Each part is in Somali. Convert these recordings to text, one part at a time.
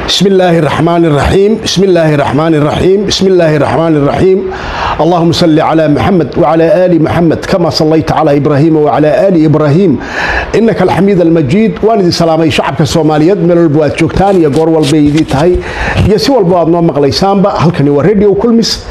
بسم الله الرحمن الرحيم بسم الله الرحمن الرحيم بسم الله الرحمن الرحيم اللهم صل على محمد وعلى آل محمد كما صليت على إبراهيم وعلى آل إبراهيم إنك الحميد المجيد وأنا سلامي شعبك الصوماليات من البواد جوكتان يا قور والبيدي تهي يا سوى البواد نوم مقلي سامبا هل كان يوريدي وكل مس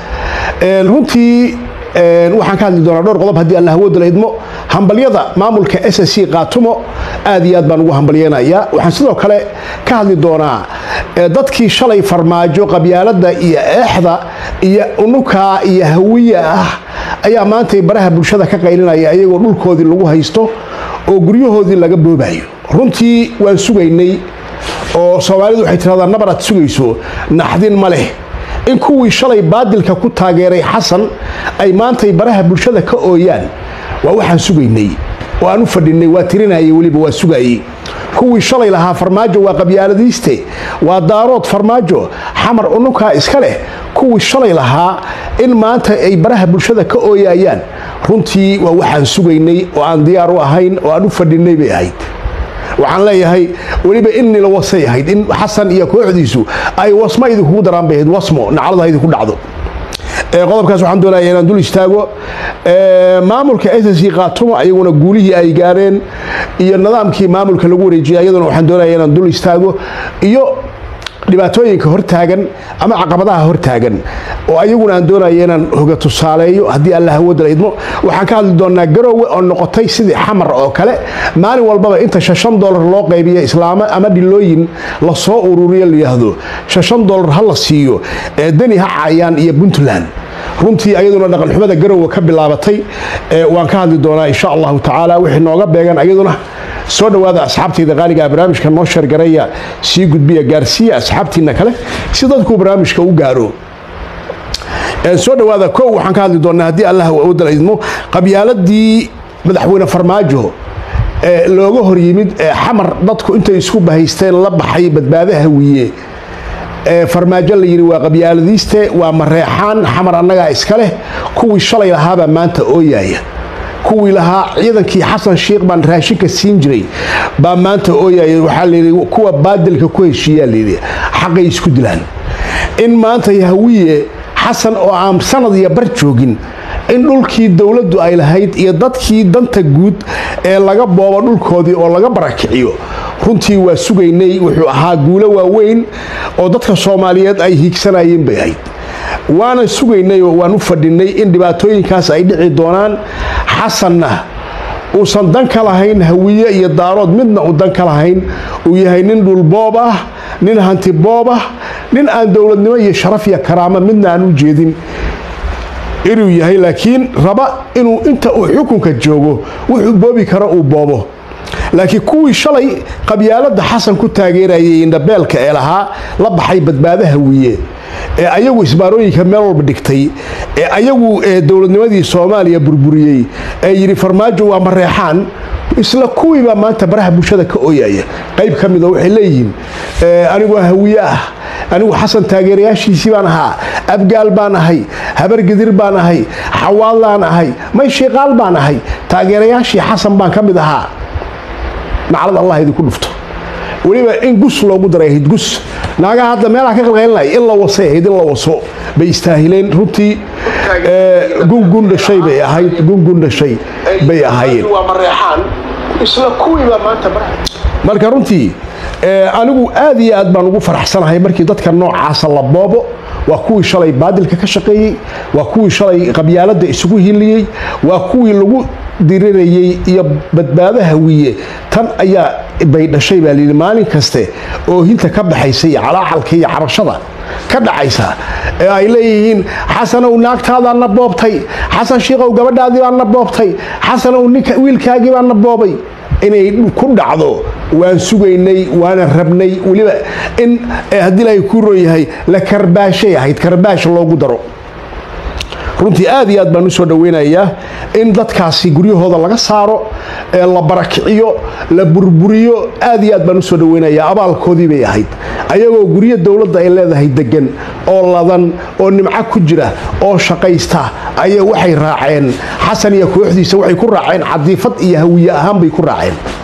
runtii waxaan ka hadli doonaa dhowr qodob haddii alla hawooda la idmo hambalyada maamulka s c qaatumo aad iyo aad baan ugu hambalyeynayaa waxaan sidoo kale ka hadli doonaa dadkii shalay farmaajo qabyaalada iyo eexda iyo unukaa iyo hawiya ah ayaa maantay baraha bulshada ka qaylinaya iyagoo dhulkoodii lagu haysto oo guryahoodii laga boobayo runtii waan sugaynay oo soomaalidu waxay tiradaa nabar aad sugayso naxdin ma leh in kuwii shalay baadilka ku taageeray xasan ay maantay baraha bulshada ka ooyaan waa waxaan sugaynay oo aan u fadhinay waa tirinayay weliba waa sugayey kuwii shalay lahaa farmaajo waa qabyaaladiiste waa daarood farmaajo xamar unukaa iska leh kuwii shalay lahaa in maanta ay baraha bulshada ka ooyayaan runtii waa waxaan sugaynay oo aan diyaar u ahayn oo aan u fadhinay bay ahayd waxaan leeyahay weliba innila wasay ahayd in xasan iyo kooxdiisu ay wasmo idinkugu daraan bay ahayd wasmo naclada idinku dhacdo qodobkaas waxaan doonaya inaan dul istaago maamulka s c qaatumo ayaguna guulihii ay gaareen iyo nidaamkii maamulka lagu wareejiyay ayaduna waxaan doonaya inaan dul istaago iyo dhibaatooyinka hortaagan ama caqabadaha hortaagan oo ayaguna aan doonaya inaan hoga tusaaleeyo haddii alla hawooda la idmo waxaan ka hadli doonaa garoowe oo noqotay sidii xamar oo kale maalin walbaba inta shashan dolar loo qaybiyo islaamo ama dhilooyin lasoo ururiyo layidhaahdo shashan dolar ha la siiyo ee deni ha caayaan iyo puntland runtii ayaduna dhaqanxumada garoowe ka bilaabatay waan ka hadli doonaa insha allahu tacaala wixii nooga beegan ayaduna soo dhowaada asxaabtayda qaaligaa barnaamijka noo sheergaraya sii gudbiya gaarsiiya asxaabtiina kale si dadkuu barnaamijka u gaaro soo dhowaada kow waxaan ka hadli doonaa haddii allah awooda la idmo qabyaaladii madaxweyne farmaajo ee looga hor yimid ee xamar dadku intay isku bahaysteen la baxay badbaado hawiye ee farmaajo la yidhi waa qabyaaladiiste waa mareexaan xamar annagaa iska leh kuwii shalay lahaabaa maanta ooyaaya kuwii lahaa ciidankii xasan sheikh baan raashinka siin jiray baa maanta ooyaya waxaa layidhi kuwa baadilka ku heshiiyaa layidhi xaqay isku dilaan in maanta hawiye xasan oo aan sanad iyo bar joogin in dhulkii dowladdu ay lahayd iyo dadkii danta guud ee laga boobo dhulkoodii oo laga barakiciyo runtii waa sugaynay wuxuu ahaa guulo waaweyn oo dadka soomaaliyeed ay hiigsanayeen bay ahayd waana sugaynay oo waan u fadhinay in dhibaatooyinkaas ay dhici doonaan xasanna uusan dan ka lahayn hawiye iyo daarood midna uu dan ka lahayn uu yahay nin dhulboob ah nin hanti boob ah nin aan dowladnimo iyo sharaf iyo karaamo midna aan u jeedin inuu yahay laakiin raba inuu inta uu xukunka joogo wuxuu boobi karo uu boobo laakiin kuwii shalay qabyaalada xasan ku taageerayay indhabeelka ee lahaa la baxay badbaado hawiye ee ayagu isbaarooyinka meel walba dhigtay ee ayagu dowladnimadii soomaaliya burburiyey ee yidhi farmaajo waa mareexaan isla kuwiibaa maanta baraha bulshada ka ooyaya qayb ka mida waxay leeyihiin anigoo hawiye ah anigu xasan taageerayaashiisii baan ahaa abgaal baan ahay habargedir baan ahay xawaadlaan ahay may shiiqaal baan ahay taageerayaashii xasan baan ka mid ahaa naclad allah idinku dhufto weliba in gus loogu daray ahayd gus naagaha hadda meelaha ka qalqaylinaya in la wasay ahayd in la waso bay istaahileen runtii gungun dhashay bay ahayd gungun dhashay bay ahaayeen marka runtii anigu aad iyo aad baan ugu faraxsanahay markii dadka noocaasa la boobo waa kuwii shalay baadilka ka shaqeeyey waa kuwii shalay qabyaalada isugu hiliyey waa kuwii lagu dirirayey iyo badbaado hawiye tan ayaa bay dhashay baa layidhi maalin kaste oo hinta ka baxaysa iyo calaacalka iyo cabashada ka dhacaysa ee ay leeyihiin xasanow naagtaadaan na boobtay xasan shiikow gabadhaadii baan na boobtay xasanow ninka wiilkaagii baan na boobay inay ku dhacdo waan sugaynay waana rabnay weliba in haddii ilaahay kuu roon yahay la karbaashay ahayd karbaash loogu daro runtii aad iyo aad baan usoo dhaweynayaa in dadkaasi guryahooda laga saaro ee la barakiciyo la burburiyo aad iyo aad baan usoo dhaweynayaa abaalkoodii bay ahayd ayagoo guryo dowladda ay leedahay degan oo ladan oo nimco ku jira oo shaqaysta ayay waxay raaceen xasan iyo kooxdiisa waxay ku raaceen cadiifad iyo hawiye ahaan bay ku raaceen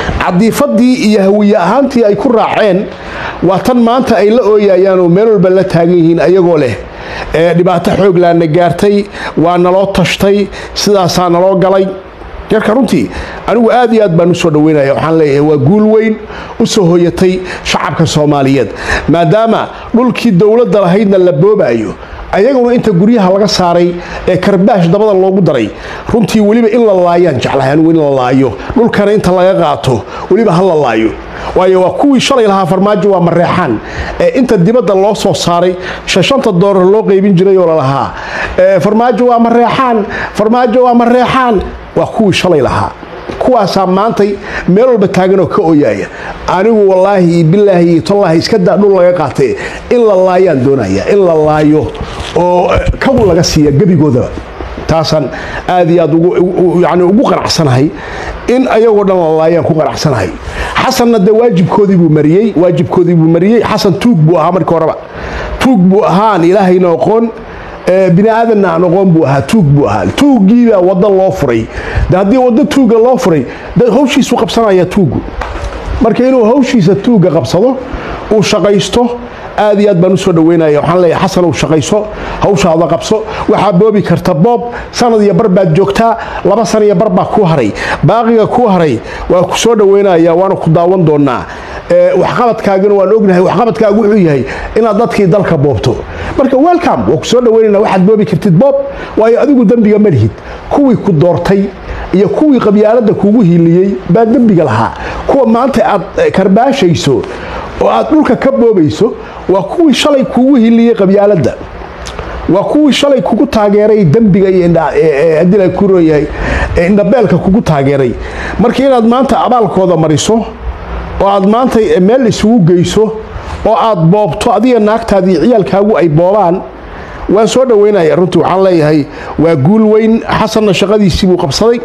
cadiifadii iyo hawiye ahaantii ay ku raaceen waa tan maanta ay la ooyayaan oo meel walba la taagan yihiin ayagoo leh dhibaato xooglaana gaartay waa naloo tashtay sidaasaa naloo galay yarka runtii anigu aad iyo aad baan usoo dhaweynaya waxaan leeyahay waa guul weyn u soo hoyatay shacabka soomaaliyeed maadaama dhulkii dowladda lahaydna la boobaayo ayaguna inta guryaha laga saaray ee karbaash dabada loogu daray runtii weliba in la laayaan jeclahay anigu in la laayo dhulkana inta laga qaato weliba ha la laayo waayo waa kuwii shalay lahaa farmaajo waa mareexaan ee inta dibadda loo soo saaray shashanta doolar loo qaybin jiray oo lalahaa farmaajo waa mareexaan farmaajo waa mareexaan waa kuwii shalay lahaa kuwaasaa maantay meel walba taaganoo ka oyaaya anigu wallaahi iyo bilaahi iyo tallaahi iska daa dhul laga qaatee in la laayaan doonaya in la laayo oo kagu laga siiya gebigoodaba taasaan aad iyo aad yani ugu qanacsanahay in ayagoo dhan la laayaan ku qanacsanahay xasanna dee waajibkoodii buu mariyey waajibkoodii buu mariyey xasan tuug buu ahaa markii horeba tuug buu ahaan ilaahayna aqoon bini aadanna aan aqoon buu ahaa tuug buu ahaa tuuggiibaa waddo loo furay de haddii waddo tuugga loo furay de hawshiisuu qabsanaya tuuggu marka inuu hawshiisa tuugga qabsado uu shaqaysto aad iyo aad baan usoo dhaweynaya waxaan leeyahay xasan uu shaqayso hawshaada qabso waxaa boobi karta boob sanad iyo bar baad joogtaa laba san iyo bar baa ku haray baaqiga ku haray waa ku soo dhaweynaya waana ku daawan doonaa waxqabadkaagana waan ognahay waxqabadkaagu wuxuu yahay inaad dadkii dalka boobto marka welcome waa ku soo dhaweynana waxaad boobi kartid boob waayo adigu dembiga ma lihid kuwii ku doortay iyo kuwii qabyaaladda kugu hiiliyey baa dembiga lahaa kuwa maanta aad karbaashayso oo aad dhulka ka boobayso waa kuwii shalay kugu hiliyey qabyaaladda waa kuwii shalay kugu taageeray dembiga iyo haddii la ku rooyahay indhabeelka kugu taageeray marka inaad maanta abaalkooda mariso oo aad maanta meel isugu geyso oo aad boobto adiga naagtaadii ciyaalkaagu ay boobaan waan soo dhaweynaya runtii waxaan leeyahay waa guul weyn xasanna shaqadiisii buu qabsaday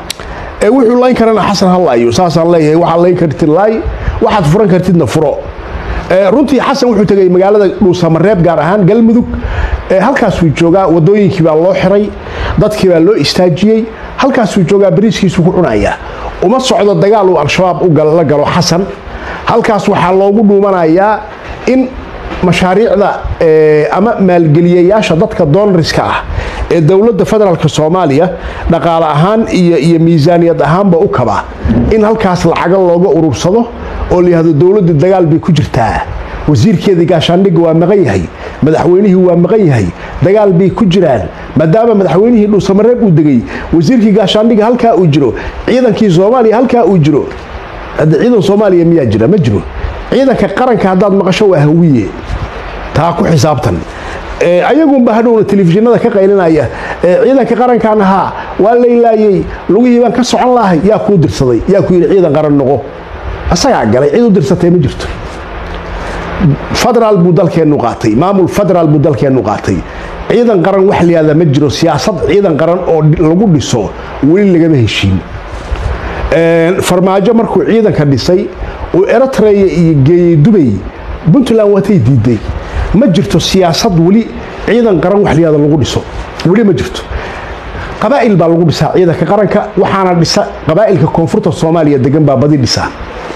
wuxuu layn karana xasan ha laayo saasaan leeyahay waxaad layn kartid laay waxaad furan kartidna furo runtii xasan wuxuu tegay magaalada dhuusamareeb gaar ahaan galmudug halkaasuu joogaa wadooyinkii baa loo xiray dadkii baa loo istaajiyey halkaasuu joogaa bariiskiisu ku cunaya uma socdo dagaal uu al-shabaab la galo xasan halkaas waxaa loogu dhuumanayaa in mashaariicda ama maalgeliyayaasha dadka doonariska ah ee dowladda federaalk soomaaliya dhaqaale ahaan iyo miisaaniyad ahaanba u kaba in halkaas lacaga looga urursado oo layihahdo dowladda dagaal bay ku jirtaa wasiirkeedii gaashaandhigga waa maqan yahay madaxweynihii waa maqan yahay dagaal bay ku jiraan maadaama madaxweynihii dhuusamareeb uu degay wasiirkii gaashaandhigga halkaa uu jiro ciidankii soomaaliya halkaa uu jiro hadda ciidan soomaaliya miyaa jira ma jiro ciidanka qaranka haddaad maqasho waa hawiye taa ku xisaabtan ayagunba hadhowna telefishinada ka qaylinaya ciidanka qarankan ahaa waa laylaayey lugihii baan ka socon lahay yaa kuu dirsaday yaa ku yidhi ciidan qaran noqo asagaa galay cid u dirsatay ma jirto federaal buu dalkeennu qaatay maamul federaal buu dalkeennu qaatay ciidan qaran wax layihahda ma jiro siyaasad ciidan qaran oo lagu dhiso weli lagama heshiin farmaajo markuu ciidanka dhisay uu eritreya iyo geeyey dubay puntland waatay diiday ma jirto siyaasad weli ciidan qaran wax layihahda lagu dhiso weli ma jirto qabaa'il baa lagu dhisaa ciidanka qaranka waxaana dhisa qabaa'ilka koonfurta soomaaliya degan baa badi dhisa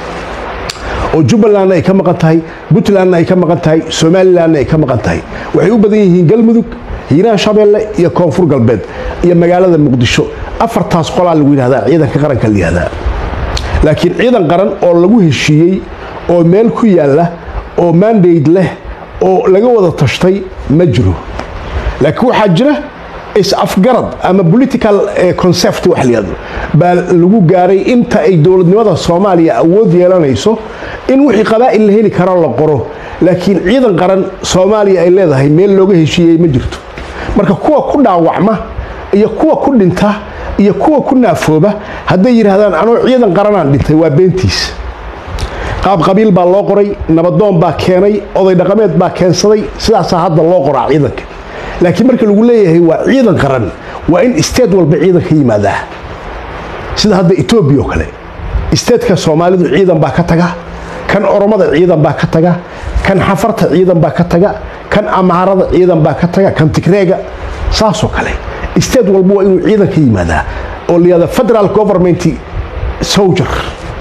oo jubbalandna ay ka maqan tahay puntlandna ay ka maqan tahay somalilandna ay ka maqan tahay waxay u badan yihiin galmudug hiiraan shabeelle iyo koonfur galbeed iyo magaalada muqdisho afartaas qolaa lagu yidhahdaa ciidanka qaranka la yihahdaa laakiin ciidan qaran oo lagu heshiiyey oo meel ku yaalla oo mandate leh oo laga wada tashtay ma jiro laakiin waxaa jira is-afgarad ama political concept wax layihahdo baa lagu gaaray inta ay dowladnimada soomaaliya awood yeelanayso in wixii qabaa'il la heli karo la qoro laakiin ciidan qaran soomaaliya ay leedahay meel looga heshiiyey ma jirto marka kuwa ku dhaawacma iyo kuwa ku dhinta iyo kuwa ku naafooba hadday yidhaahdaan anoo ciidan qaranaan dhintay waa beentiis qaab qabiil baa loo qoray nabadoon baa keenay oday dhaqameed baa keensaday sidaasaa hadda loo qoraa ciidanka laakiin marka lagu leeyahay waa ciidan qaran waa in isteed walba ciidan ka yimaadaa sida hadda etoobiya oo kale isteedka soomaalidu ciidan baa ka taga kan oromada ciidan baa ka taga kan xafarta ciidan baa ka taga kan amaarada ciidan baa ka taga kan tigreega saasoo kale isteed walba waa inuu ciidan ka yimaadaa oo layihahda federal government soldier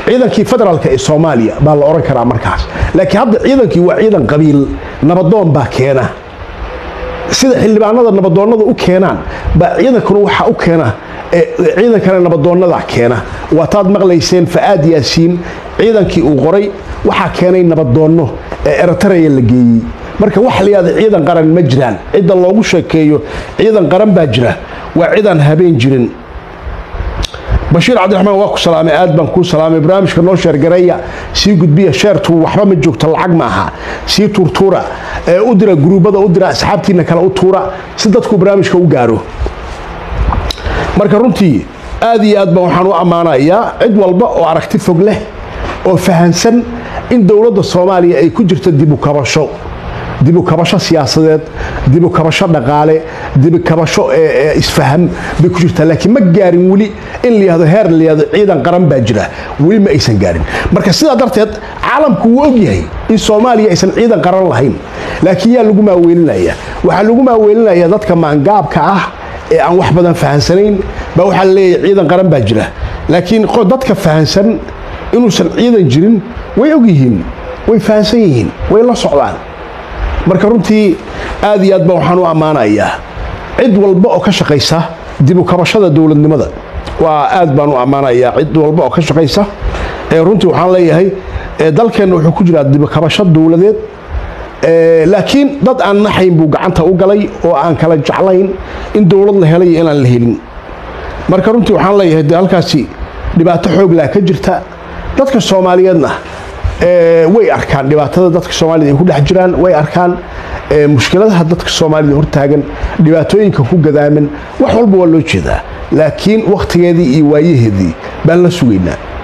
ciidankii federaalka ee soomaaliya baa la odhan karaa markaas laakiin hadda ciidankii waa ciidan qabiil nabadoon baa keena sida xildhibaanada nabadoonnada u keenaan baa ciidankuna waxaa u keena ciidankana nabadoonnada keena waataad maqlayseen fa'aad yaasiin ciidankii uu qoray waxaa keenay nabadoonno ee eritreya la geeyey marka waxa la yihahda ciidan qaran ma jiraan cidda loogu sheekeeyo ciidan qaran baa jira waa cidaan habeen jirin bashiir cabdiraxmaan waa ku salaamay aad baan kuu salaamay barnaamijka noo sheergareeya sii gudbiya sheertu waxba ma joogto lacag ma aha sii tuurtuura ee u dira guruubada u dira asxaabtiina kale u tuura si dadku barnaamijka u gaaro marka runtii aad iyo aad baan waxaan u ammaanayaa cid walba oo aragti fog leh oo fahansan in dowladda soomaaliya ay ku jirto dibukabasho dibukabasho siyaasadeed dibukabasho dhaqaale dibukabasho isfaham bay ku jirtaa laakiin ma gaarin weli in layihahdo heer layihahdo ciidan qaran baa jira weli ma aysan gaarin marka sidaa darteed caalamku wuu ogyahay in soomaaliya aysan ciidan qaran lahayn laakiin yaa lagu maaweelinaya waxaa lagu maaweelinaya dadka maangaabka ah ee aan wax badan fahansanayn baa waxaa laleeyahay ciidan qaran baa jira laakiin dadka fahansan inuusan ciidan jirin way ogyihiin way fahansan yihiin way la socdaan marka runtii aad iyo aad baa waxaan u ammaanayaa cid walba oo ka shaqaysa dibukabashada dowladnimada waa aad baan u ammaanayaa cid walba oo ka shaqaysa runtii waxaan leeyahay dalkeenna wuxuu ku jiraa dibukabasho dowladeed laakiin dad aan naxayn buu gacanta u galay oo aan kala jeclayn in dowlad la helay iyo inaan la helin marka runtii waxaan leeyahay de halkaasi dhibaato xooglaa ka jirta dadka soomaaliyeedna way arkaan dhibaatada dadka soomaalida ay ku dhex jiraan way arkaan mushkiladaha dadka soomaalida hortaagan dhibaatooyinka ku gadaaman wax walba waa loo jeedaa laakiin wakhtigeedii iyo waayaheedii baan la sugaynaa